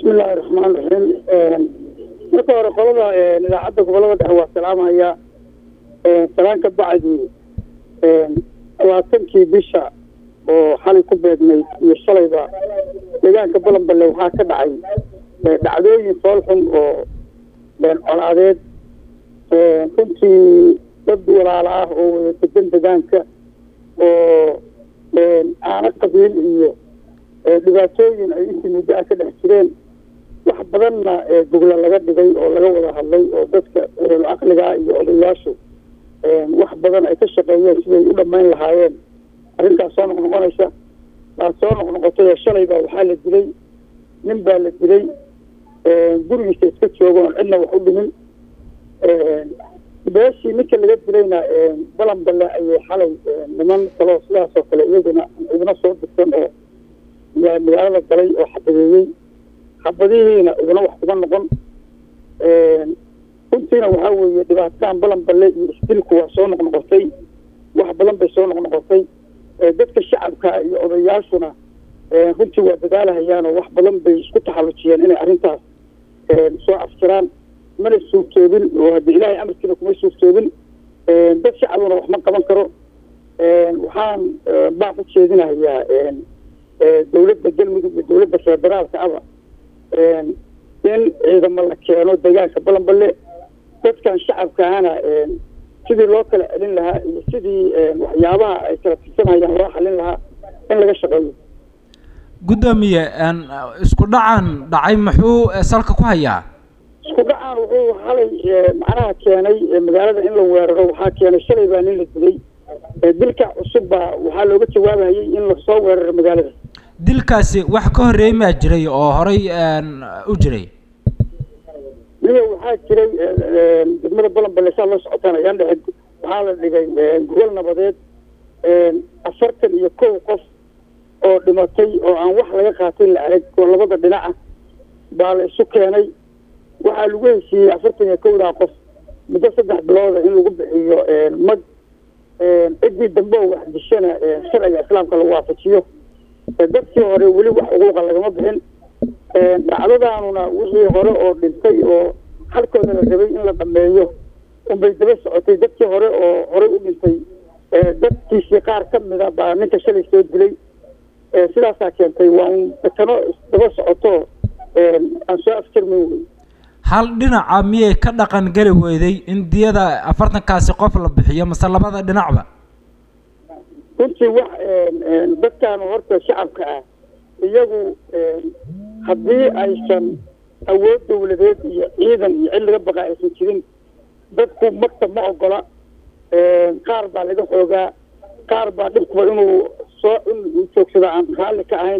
bismillahi raxmaan raxiim marka hore qolada idaacadda gobolada dhexe waa salaamaya salaan ka bacdi labaatankii bisha oo xalay ku beegnayd iyo shalayba deegaanka balanballe waxaa ka dhacay dhacdooyin foolxun oo colaadeed runtii dad walaala ah oo wada degan degaanka oo aana qabiil iyo dhibaatooyin ay intii muddo ah ka dhex jireen wax badanna gogla laga dhigay oo laga wada hadlay oo dadka ereelo caqligaa iyo odayaashu wax badan ay ka shaqeeyeen siday u dhammayn lahaayeen arrintaas soo noqnoqonaysa baa soo noqnoqotay oo shalay baa waxaa la dilay nin baa la dilay gurigiisa iska jooga oon cidna wax u dhimin beeshii ninka laga dilayna balan balle ayay xalay niman kaloo sidaas oo kale iyaguna idina soo dirsan oo magaalada galay oo xabadeeyey xabadihiina idina wax kuma noqon runtiina waxaa weeye dhibaatadan balan balle iyo isdilku waa soo noqnoqotay wax badan bay soo noqnoqotay dadka shacabka iyo odayaashuna runtii waa dadaalahayaan oo wax badan bay isku taxallujiyeen inay arrintaas soo afjiraan mana suurtoobin oo haddii ilaahay amarkiina kuma suurtoobin dad shacabuna wax ma qaban karo waxaan baaq u jeedinahayaa dawladda galmudug iyo dawladda federaalka aba in ciidamo la keeno deegaanka balanballe dadkan shacabkaana sidii loo kala celin lahaa iyo sidii waxyaabaha ay kala tirsanhayaan loo xalin lahaa in laga shaqeeyo guddoomiye isku dhacan dhacay muxuu salka ku hayaa isku dhacaan wuxuu xalay macnaha keenay magaalada in la weeraro waxaa keenay shalay baa nin la dilay dilka cusub baa waxaa looga jawaabahayay in lasoo weeraro magaalada dilkaasi wax ka horreeyey maa jiray oo horay u jiray niyo waxaa jiray degmada balanballe saa la socotaan ayaan dhexe waxaa la dhigay gogol nabadeed afartan iyo kow qof oo dhimatay oo aan wax laga qaatay la arag oo labada dhinac ah baa la isu keenay waxaa lagu heshiiyey afartan iyo kowdaa qof muddo saddex bilooda in lagu bixiyo mag ciddii dambe oo wax dishana sharciga islaamka lagu waafajiyo dadkii hore weli wax xuquuqa lagama bixin dhacdadaanuna wixii hore oo dhintay oo halkooda la rabay in la dhameeyo unbay daba socotay dadkii hore oo horey u dhintay dadkiisii qaar ka mida baa ninka shalay soo dilay sidaasaa keentay waa un dakano daba socoto aan soo afjarmin wey hal dhinaca miyay ka dhaqan geli weyday in diyada afartankaasi qof la bixiyo mase labada dhinacba runtii wax dadkan horta shacabka ah iyagu haddii aysan awood dawladeed iyo ciidan iyo cid laga baqa aysan jirin dadku magta ma ogola qaar baa laga xoogaa qaar baa dhibkuba inuu soo in joogsada aan raalli ka ahayn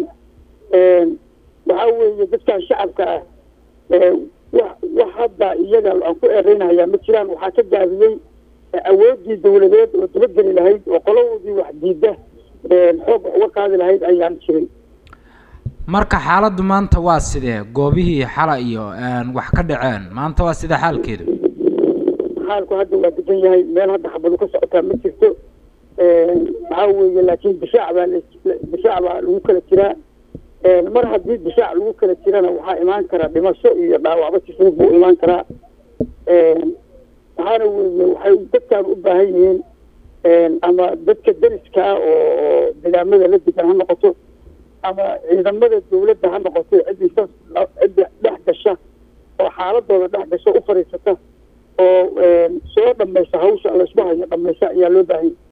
waxaa weeye dadkan shacabka ah wax wax hadda iyaga aan ku ereynahayaa ma jiraan waxaa ka gaabiyey awooddii dawladeed oo dabageli lahayd oo qoladoodii wax diida xoog wax uga qaadi lahayd ayaan jirin marka xaaladdu maanta waa sidee goobihii xala iyo wax ka dhaceen maanta waa sidee xaalkeedu xaalku hadda waa degan yahay meel hadda xabadu ka socotaa ma jirto waxaa weeye laakiin difaac baa difaac baa lagu kala jiraa mar haddii difaac lagu kala jirana waxaa imaan karaa dhimasho iyo dhaawacba si fudud buu imaan karaa waxaana weeye waxay dadkaan u baahan yihiin ama dadka deriska ah oo degaamada la degan ha noqoto ama ciidamada dawladda ha noqoto ciddii saas cidda dhex gasha oo xaaladooda dhex gasha u fadhiisata oo soo dhamaysa hawsha laysku hayo dhamaysa ayaa loo baahanya